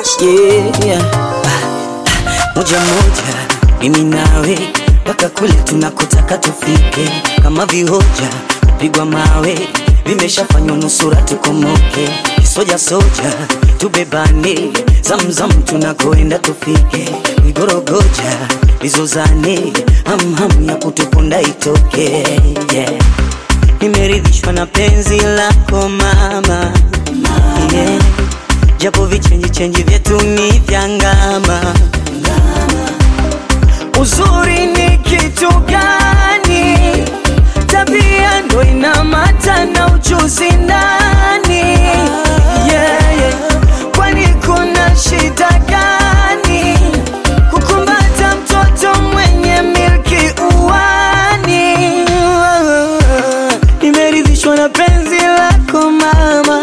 yeah. Moja moja mimi nawe mpaka kule tunakotaka tufike, kama vihoja pigwa mawe vimeshafanywa nusura tukomoke, soja soja tubebane, zamzam tunakoenda tufike, vigorogoja vizozane, hamham ya kutuponda itoke yeah. Nimeridhishwa na penzi lako mama, yeah. Japo vichenji chenji vyetu ni vya ngama. Uzuri ni kitu gani? Tabia ndo inamata na ujuzi ndani. Yeah, yeah. Kwani kuna shida gani kukumbata mtoto mwenye milki uwani? Nimeridhishwa na penzi lako mama,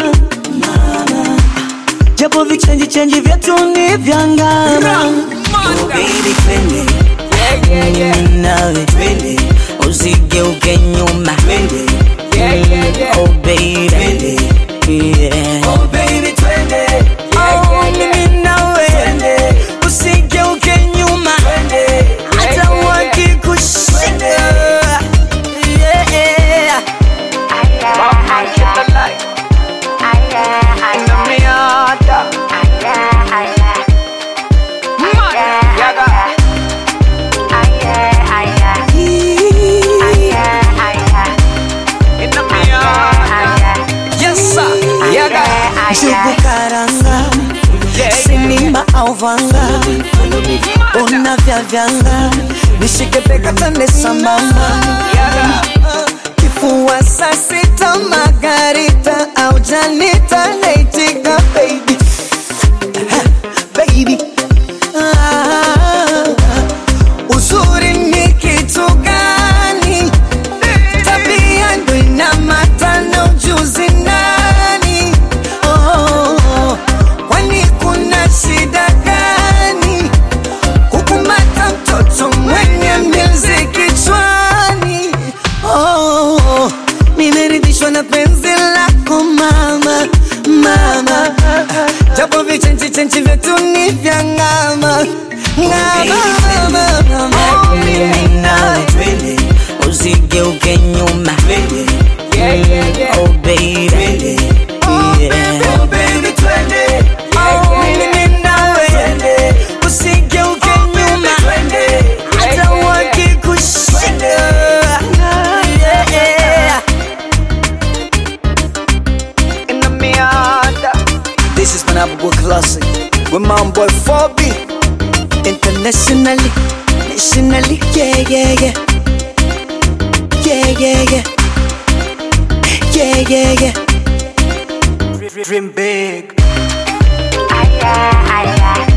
japo vichenji chenji vyetu ni vya ngama. Oh, baby, twende Mm, nawe twende, usigeuke nyuma twende, oh baby twende, yeah. Oh baby twende, oh mimi nawe twende, usigeuke nyuma twende, hata wakikushika yeah. Njugu karanga, sinima au vanga, una vya vyanga, nishike bega tande sambamba, kifua saa sita margarita au janita naitika baby, baby ah, uzuri ni kitu gani? Tabia ndo inamata na ujuzi nani? Oh, kwani kuna shida gani kukumata mtoto mwenye milzi kichwani? Oh, nimeridhishwa na penzi lako mama, mama, japo vichenchi chenchi vyetu ni vya ngama ngama, ngama. Mimi nawe twende, usigeuke nyuma twende, oh baby twende, yeah. Oh baby twende, oh mimi nawe twende, usigeuke nyuma twende, hata wakikushika yeah. in the Miata. This is Manabu Classic with my boy 4B. Internationally, nationally, yeah, yeah, yeah. Yeah, yeah, yeah. Yeah, yeah, yeah. Dream big. Aya, aya,